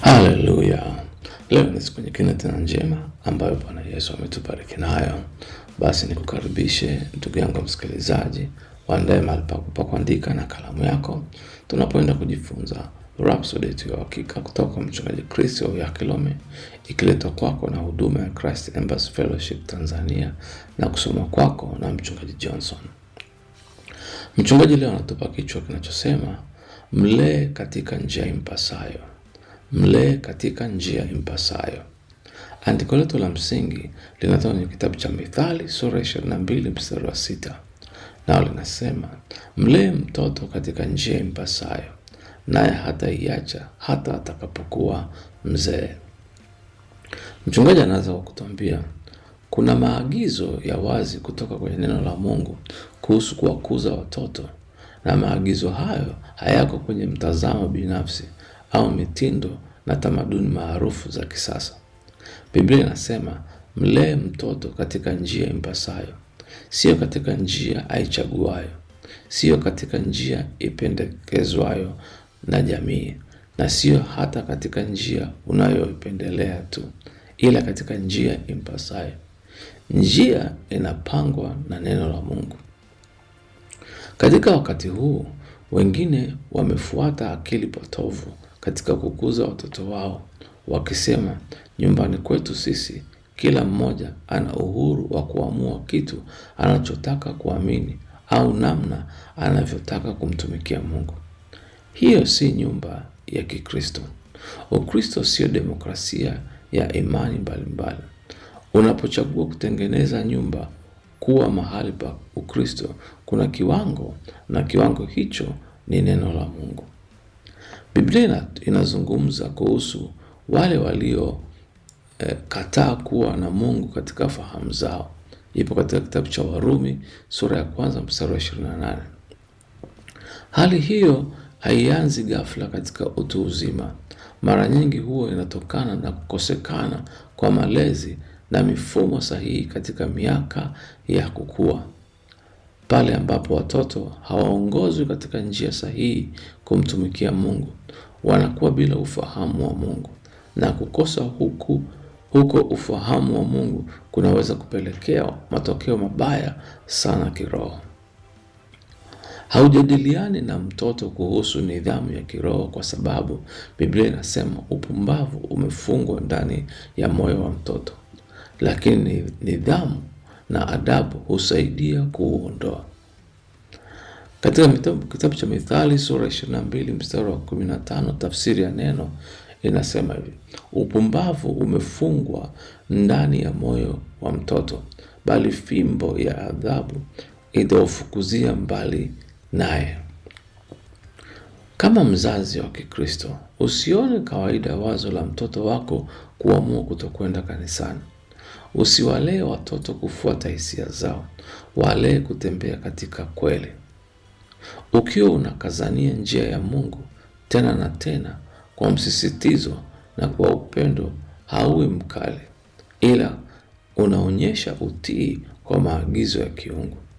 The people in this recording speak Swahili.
Haleluya! Leo ni siku nyingine tena njema ambayo Bwana Yesu ametubariki nayo. Basi nikukaribishe ndugu yangu msikilizaji, waandae mahali pako pa kuandika na kalamu yako, tunapoenda kujifunza Rhapsody yetu ya uhakika kutoka kwa mchungaji Kristo ya Kilome, ikiletwa kwako na huduma ya Christ Embassy Fellowship Tanzania na kusoma kwako na mchungaji Johnson. Mchungaji leo anatupa kichwa kinachosema mlee katika njia impasayo. Mlee katika njia impasayo. Andiko letu la msingi linatoka kwenye kitabu cha Mithali sura ya ishirini na mbili mstari wa sita nao linasema mlee mtoto katika njia impasayo, naye hataiacha hata atakapokuwa mzee. Mchungaji anaanza kwa kutuambia kuna maagizo ya wazi kutoka kwenye neno la Mungu kuhusu kuwakuza watoto, na maagizo hayo hayako kwenye mtazamo binafsi au mitindo na tamaduni maarufu za kisasa. Biblia inasema mlee mtoto katika njia impasayo, sio katika njia aichaguayo, sio katika njia ipendekezwayo na jamii, na sio hata katika njia unayoipendelea tu, ila katika njia impasayo. Njia inapangwa na neno la Mungu. Katika wakati huu, wengine wamefuata akili potovu katika kukuza watoto wao, wakisema nyumbani kwetu sisi kila mmoja ana uhuru wa kuamua kitu anachotaka kuamini au namna anavyotaka kumtumikia Mungu. Hiyo si nyumba ya Kikristo. Ukristo sio demokrasia ya imani mbalimbali. Unapochagua kutengeneza nyumba kuwa mahali pa Ukristo, kuna kiwango na kiwango hicho ni neno la Mungu. Biblia ina- inazungumza kuhusu wale walio eh, kataa kuwa na Mungu katika fahamu zao. Ipo katika kitabu cha Warumi sura ya kwanza mstari wa 28. Hali hiyo haianzi ghafla katika utu uzima. Mara nyingi huwa inatokana na kukosekana kwa malezi na mifumo sahihi katika miaka ya kukua. Pale ambapo watoto hawaongozwi katika njia sahihi kumtumikia Mungu, wanakuwa bila ufahamu wa Mungu, na kukosa huku huko ufahamu wa Mungu kunaweza kupelekea matokeo mabaya sana kiroho. Haujadiliani na mtoto kuhusu nidhamu ya kiroho kwa sababu Biblia inasema upumbavu umefungwa ndani ya moyo wa mtoto, lakini nidhamu na adabu husaidia kuuondoa. Katika mitabu- kitabu cha Mithali sura 22 mstari wa 15 tafsiri ya neno inasema hivi: upumbavu umefungwa ndani ya moyo wa mtoto, bali fimbo ya adhabu itaufukuzia mbali naye. Kama mzazi wa Kikristo, usione kawaida wazo la mtoto wako kuamua kutokwenda kanisani. Usiwalee watoto kufuata hisia zao, walee kutembea katika kweli. Ukiwa unakazania njia ya Mungu tena na tena kwa msisitizo na kwa upendo, hauwi mkali, ila unaonyesha utii kwa maagizo ya kiungu.